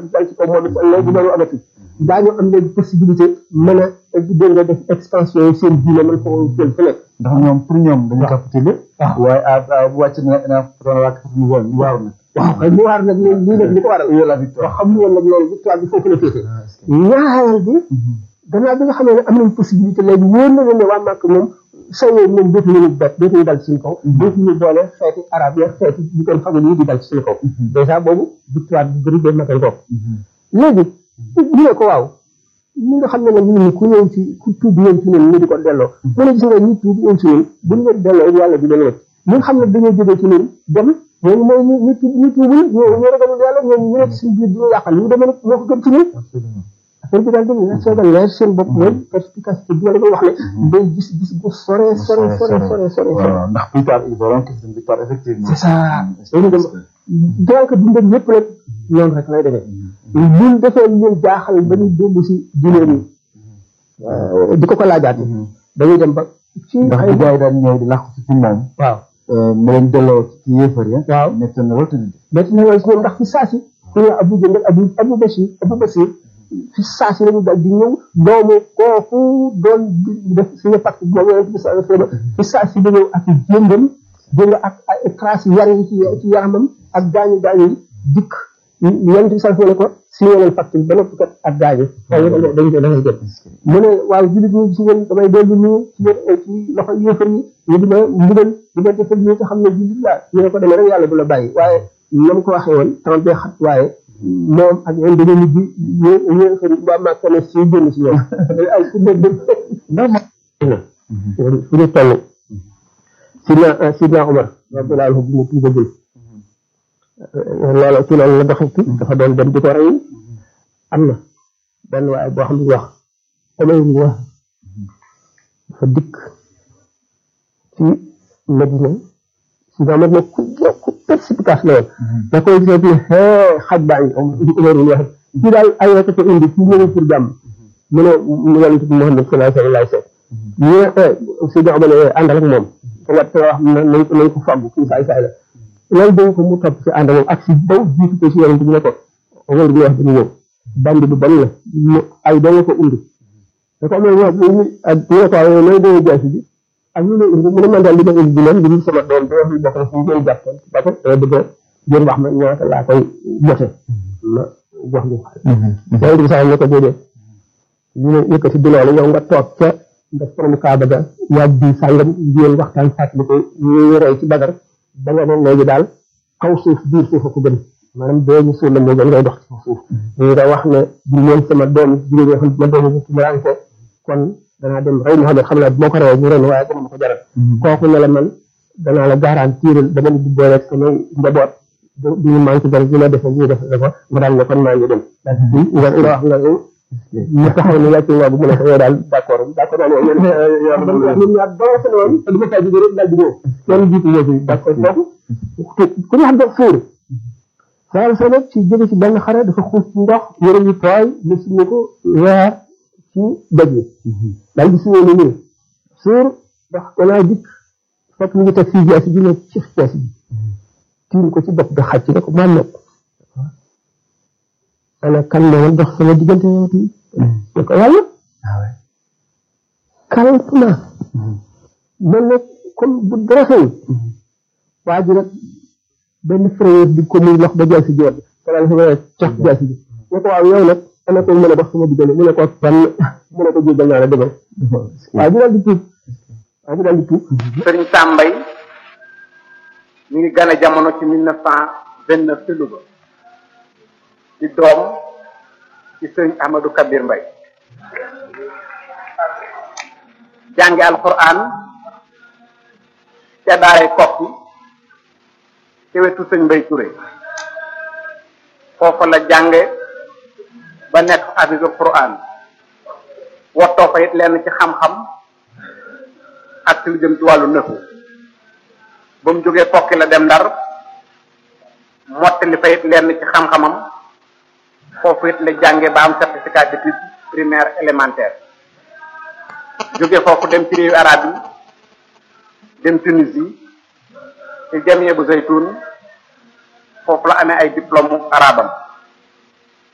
dal ci kaw moom it léegi loolu amati daañu am léegi possibilité mën a dégg nga def expansion yi seen diine mën ko jël fu nekk ndax ñoom pour ñoom dañu capitulé waaw. waaye à bu wàcc na na doon wàcc ñu woon ñu waaw nag waaw kay mu waar nag lii lii nag li ko waral yow la victoire wax xam woon nag loolu victoire bi foofu la féete ñaareel bi gannaaw bi nga xamee ne am nañ possibilité léegi wóor na leen ne waa Màkk moom sayoo moom dootuñu ñu bet dootuñu dal ci suñu kaw dootuñu boole xeeti arab ya xeeti ñu koy fagul yi di dal ci suñu kaw dèjà boobu victoire bi bëri day matal ko léegi ñu ne ko waaw ñi nga xam ne nag ñun ku ñëw ci ku tuub ñëw ci ñun ñu di ko delloo mu ne gis nga ñu tuub ñëw ci ñun buñ leen delloo yàlla di leen wëcc ñi nga xam ne dañoo jógee ci ñun dem ñooñu mooy ñu ñu tuub ñu tuubul ñoo ñu ragalul yàlla ñooñu ñu nekk suñu biir di ñu yàqal ñu demee nag moo ko gën ci ñun affaire bi daal dañuy soogal leer seen bopp mooy perspicacité bi wala wax ne day gis gis bu sore sore sore sore sore waaw ndax plus tard ils verront que c'est une victoire effectivement c'est ça dañu dem donc dundam yëpp nag noonu rek lay demee ñun defee leen jaaxal ba ñu dellu si diine yi di ko ko laajaat dañuy dem ba ci ndax ay bu gars yi daan ñëw di làqu ci moom waaw mu leen delloo ci yéefar ya waaw nekk na loolu tamit mais ci ñëw si ñoom ndax fi saasi ku ñëw Abu Jënd ak Abu Abu Basir Abu Basir fi saasi lañu dal di ñëw doomu kooku doon di def suñu pacte moom yonent bi sallallahu alayhi wasallam fi saasi da ñëw ak jëndam dégg nga ak ay traces yar yi ci ci yaramam ak gaañu gaañu yi dikk yonent bi sallallahu alayhi wasallam ne ko signé leen pacte bi ba noppi kat ak gaañu waaye dañ ko da ngay jot mu ne waaw jullit ñi ci ngeen damay dellu nii ci yéen ci loxo yéefar yi ñu di ma mbugal di ma defal ñi nga xam ne jullit laa ñu ne ko demee rek yàlla du la bàyyi waaye nam ko waxee woon temps bee xat waaye moom ak ñoom dañoo mujj ñu ñu xëy waa Màkka ne si génn si ñoom ay ku dégg ndax ma fu ñu toll sidna sidna Omar radiyallahu anhu bu mu tuubagul loolu ci loolu la doxee ci dafa doon dem di ko rey am na benn waaye boo xam ne wax Omar ñu wax dafa dikk ci Medina sidna Omar ne ku ku perspicace la woon da koy gisee ne hee xaj baa ngi Omar ñu wax ci daal ay rek ko indi ci ñëw pour jàmm mu ne mu yonent bi Muhammad sallallahu alayhi wa sallam ñu ne sidna Omar ne àndal ak moom te wat te wax nañ ko nañ ko fàggu kii saay saay la loolu dañ ko mu topp ci ànd moom ak si baw jiitu ko si yonent bi ne ko Omar ñu wax dañu ñëw bandi bu bon la mu ay doo nga ko indi da ko amee wax ñu ak ñu ne ko waaye nooy doo jaasi bi ak ñu ne indi mu ne man daal li ma indi bi leen li sama doom bi wax li bokk na si ngeen jàppoon parce que dama bëgg a jël wax ma ñaata laa koy joxe ma jox ñu yonent bi sax ne ko déedéet ñu ne yëkkati bi loolu yow nga toog ca nga borom kaaba ga yaag bi sàngam ngeen waxtaan fàttali ko ñu rey ci bagar ba nga ne léegi daal kaw suuf biir suuf a ko gën maanaam doo ñu suul la moo gën ngay dox ci suuf nga wax ne bu leen sama doom jigéen yoo xam ne ma doom ci ko kon danaa dem rey Muhammad xam naa bu ma ko reyee ñu ren waaye dama ma ko jaral kooku ne la man danaa la garantir dama la jubboo rek sama njaboot du ñu manqué dara dina defe ñu def ko nga daal ne kon maa ngi dem nga nga wax nga ñu taxaw ne yàcc nga bu mu ne ko yow daal d' accord d' accord naa ne yéen ñun ñaar ba sa woon te du ma fay jóge rek daal di ñëw kenn jiitu ñëw fi d' accord foofu ku ñu xam ne fuur saa sa nag ci jóge ci benn xare dafa xuus ci ndox yëre yu tooy ñu signé ko weer ci doj yi daal di signé ni nii suur ndax danaa dikk fekk ñu ngi teg fii jaasi ji ne ci jaasi ji tiim ko ci bopp bi xàcc ne ko maa nopp ana kan moo dox sama diggante yow ti ne ko yàlla kalp na man nag comme bu dara xew waa ji nag benn frère di ko muy lox ba jaasi ji woon te daal sama cax jaasi ji ne ko waaw yow nag ana ko mën a dox sama diggante mu ne ko fan mu ne ko jéggal naa la demal waa ji daal di tuub waa ji daal di tuub sëriñ Sambay mi ngi gane jamono ci mille neuf cent vingt neuf ci Louga di doom ci sëriñ Ahmadou Kabir Mbay jànge alquran ca daaray kokki ci wetu sëñ Mbay Touré foofa la jànge ba nekk hafizu quran wottoo fa it lenn ci xam-xam ak ci lu jëm ci wàllu nëfu ba mu jógee kokki la dem ndar mottali fa it lenn ci xam-xamam foofu it la jànge ba am certificat d'études primaire élémentaire jóge foofu dem ci réewu arab yi dem Tunisie ci jamie bu zaytun foofu la amee ay diplôme arabam